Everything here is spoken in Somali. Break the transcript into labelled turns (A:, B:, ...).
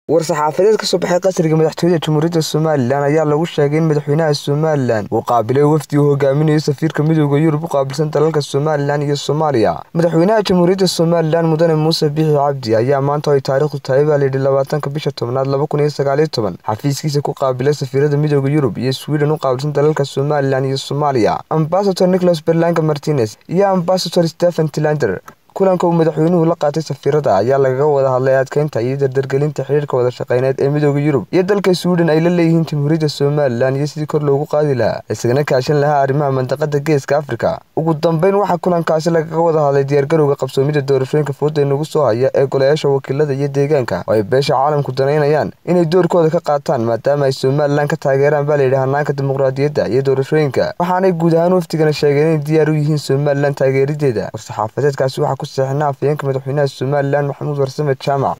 A: war-saxaafadeed ka soo baxay qasriga madaxtooyada jamhuuriyadda somalilan ayaa lagu sheegay in madaxweynaha somalilan uu qaabilay wafdi uu hogaaminayo safiirka midooda yurub u qaabilsan dalalka somalilan iyo soomaaliya madaxweynaha jamhuuriyadda somalilan mudane muuse biixi cabdi ayaa maanta ay taariikhdu tahay baa layidhi labaatanka bisha tobnaad laba kun iyo sagaaliyo toban xafiiskiisa ku qaabilay safiirada midooda yurub iyo sweden u qaabilsan dalalka somalilan iyo soomaaliya ambasador nicholas berlanga martinez iyo ambasador stephen tilander kulanka uu madaxweynuhu la qaatay safiirada ayaa lagaga wada hadlay adkeynta iyo dardargelinta xiriirka wada shaqeyneed ee midooda yurub iyo dalka sweden ay la leeyihiin jamhuuriyadda somalilan iyo sidii kor loogu qaadi lahaa isagana kaashan lahaa arrimaha mandaqada geeska afrika ugu dambeyn waxaa kulankaasi lagaga wada hadlay diyaargarowga qabsoomida doorashooyinka fooda nagu soo haya ee golayaasha wakiilada iyo deegaanka oo ay beesha caalamku danaynayaan inay doorkooda ka qaataan maadaama ay somalilan ka taageeraan baa layidhi hanaanka dimuqraadiyadda iyo doorashooyinka waxaanay guud ahaan wafdigana sheegeen inay diyaar u yihiin somalilan taageerideeda war-saxaafadeedkaasi waxaa ku saxina afayeenka madaxweynaha somalilan maxamuud warsame jaamac